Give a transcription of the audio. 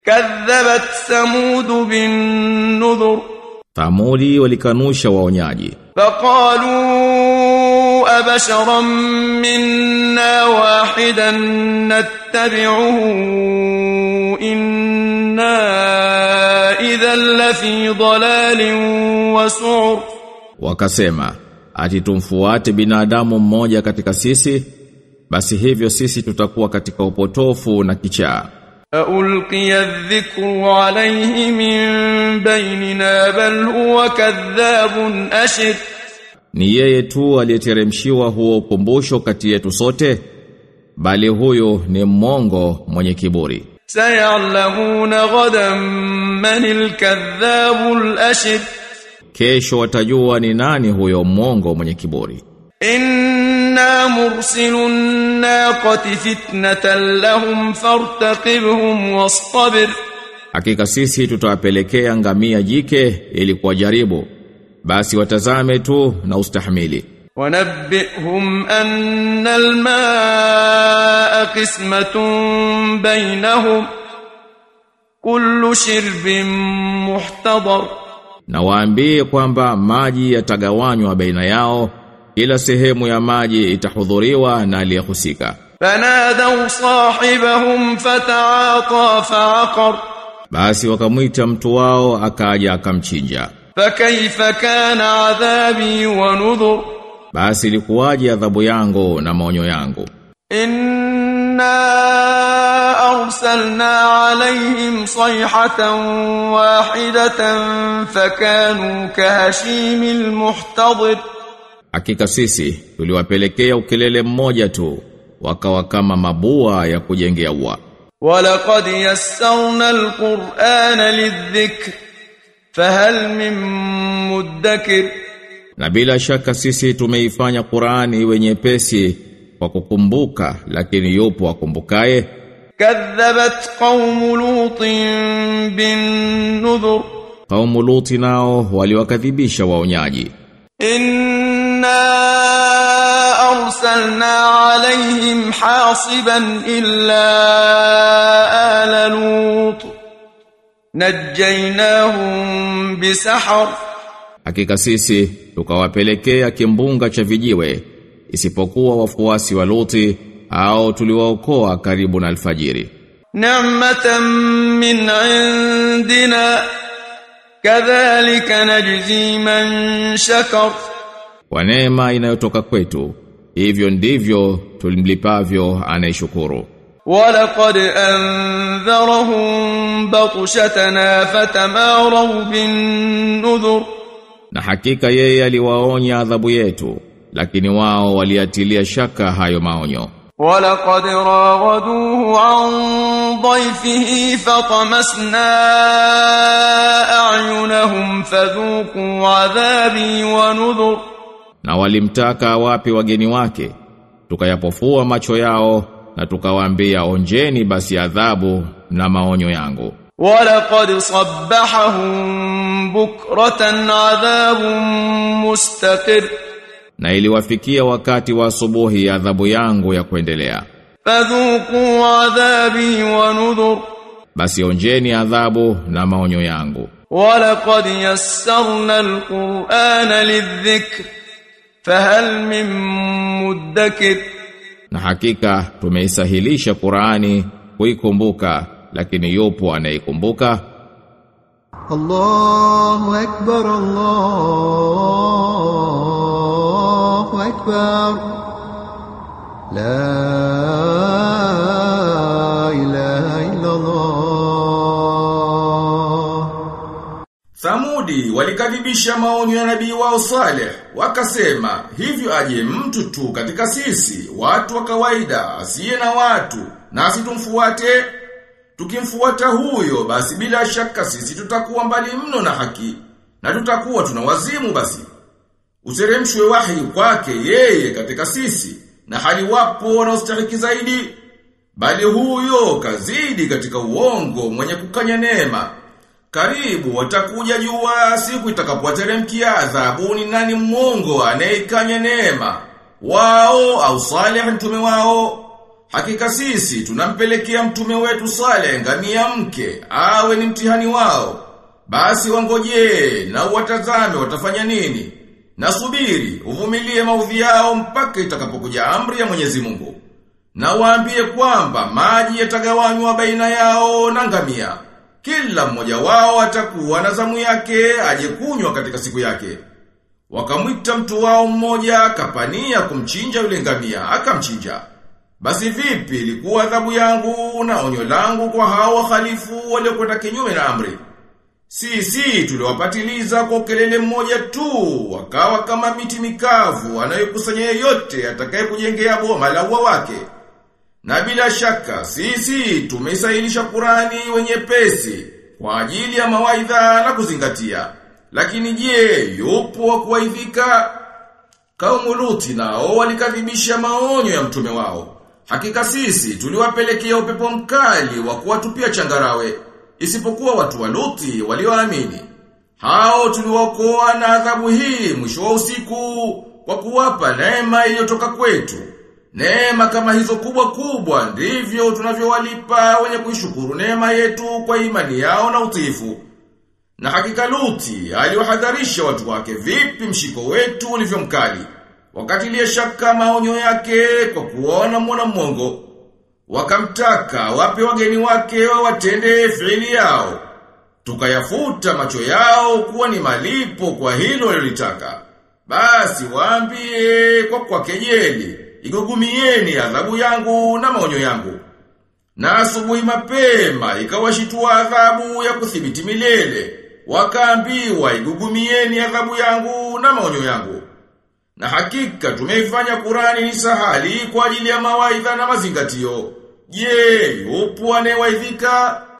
كذبت ثمود بالنذر Thamudi walikanusha waonyaji فقالوا أبشرا منا واحدا نتبعه إنا إذا لفي ضلال وسعر wakasema ati tumfuate binadamu mmoja katika sisi basi hivyo sisi tutakuwa katika upotofu na kichaa ألقي الذكر عليه من بيننا بل هو كذاب أشر ni yeye tu aliyeteremshiwa huo ukumbusho kati yetu sote bali huyo ni mmongo mwenye kiburi سيعلمون غدا من الكذاب الأشر kesho watajua ni nani huyo mmongo mwenye kiburi إنا مرسل الناقة فتنة لهم فارتقبهم واصطبر hakika sisi tutawapelekea ngamia jike ili kuwajaribu basi watazame tu na ustahimili ونبئهم أن الماء قسمة بينهم كل شرب محتضر na waambie kwamba maji yatagawanywa baina yao kila sehemu ya maji itahudhuriwa na aliyehusika فنادوا صاحبهم فتعاطى فعقر basi wakamwita mtu wao akaja akamchinja فكيف كان عذابي ونذر basi ilikuwaje adhabu yangu na maonyo yangu إنا أرسلنا عليهم صيحة واحدة فكانوا كهشيم المحتضر hakika sisi tuliwapelekea ukelele mmoja tu wakawa kama mabua ya kujengea ua ولقد يسرنا القرآن للذكر فهل من مدكر na bila shaka sisi tumeifanya Qur'ani iwe nyepesi kwa kukumbuka lakini yupo akumbukaye كذبت قوم لوط بالنذر kaumu Luti nao waliwakadhibisha waonyaji إنا أرسلنا عليهم حاصبا إلا آل لوط نجيناهم بسحر hakika sisi tukawapelekea kimbunga cha vijiwe isipokuwa wafuasi wa Luti au tuliwaokoa karibu na alfajiri نعمة من عندنا كذلك نجزي من شكر kwa neema inayotoka kwetu hivyo ndivyo tulimlipavyo anayeshukuru ولقد أنذرهم بطشتنا فتماروا بالنذر na hakika yeye aliwaonya adhabu yetu lakini wao waliatilia shaka hayo maonyo ولقد راودوه عن ضيفه فطمسنا أعينهم فذوقوا عذابي ونذر na walimtaka wapi wageni wake tukayapofua macho yao na tukawaambia onjeni basi adhabu na maonyo yangu ولقد صبحهم بكرة عذاب مستقر na iliwafikia wakati wa asubuhi adhabu yangu ya kuendelea فذوقوا عذابي ونذر basi onjeni adhabu na maonyo yangu ولقد يسرنا القرآن للذكر فهل من مدكر na hakika tumeisahilisha Qur'ani kuikumbuka lakini yupo anayeikumbuka الله أكبر الله أكبر لا إله إلا الله Thamudi walikadhibisha maonyo ya nabii wao Saleh, wakasema, hivyo aje mtu tu katika sisi, watu wa kawaida, asiye na watu, nasi tumfuate. Tukimfuata huyo, basi bila shaka sisi tutakuwa mbali mno na haki, na tutakuwa tuna wazimu basi. Uteremshwe wahi kwake yeye katika sisi, na hali wapo wanaostahiki zaidi. Bali huyo kazidi katika uongo mwenye kukanya neema. Karibu watakuja jua siku itakapowateremkia adhabu ni nani mwongo anayekanya neema. Wao au Saleh mtume wao. Hakika sisi tunampelekea mtume wetu Saleh ngamia mke awe ni mtihani wao. Basi wangojee na watazame watafanya nini. Na subiri uvumilie maudhi yao mpaka itakapokuja amri ya Mwenyezi Mungu. Na waambie kwamba maji yatagawanywa baina yao na ngamia. Kila mmoja wao atakuwa na zamu yake aje kunywa katika siku yake. Wakamwita mtu wao mmoja akapania kumchinja yule ngamia, akamchinja. Basi vipi ilikuwa adhabu yangu na onyo langu kwa hao wahalifu waliokwenda kinyume na amri? Sisi tuliwapatiliza kwa kelele mmoja tu, wakawa kama miti mikavu anayokusanya yeyote atakaye kujengea boma la ua wake. Na bila shaka sisi tumeisahilisha Qurani wenye pesi kwa ajili ya mawaidha na kuzingatia. Lakini je, yupo wa kuwaidhika? Kaumu Luti nao walikadhibisha maonyo ya mtume wao. Hakika sisi tuliwapelekea upepo mkali wa kuwatupia changarawe, isipokuwa watu wa Luti walioamini. Hao tuliwaokoa na adhabu hii mwisho wa usiku kwa kuwapa neema iliyotoka kwetu. Neema kama hizo kubwa kubwa ndivyo tunavyowalipa wenye kuishukuru neema yetu kwa imani yao na utiifu. Na hakika Luti aliwahadharisha watu wake vipi mshiko wetu ulivyo mkali. Wakatilia shaka maonyo yake kwa kuona mwana mwongo. Wakamtaka wape wageni wake watende fiili yao. Tukayafuta macho yao kuwa ni malipo kwa hilo walilotaka. Basi waambie kwa kwa kejeli, igugumieni adhabu yangu na maonyo yangu. Na asubuhi mapema ikawashitua adhabu ya kuthibiti milele. Wakaambiwa igugumieni adhabu yangu na maonyo yangu. Na hakika tumeifanya Qurani ni sahali kwa ajili ya mawaidha na mazingatio. Je, yupo anayewaidhika?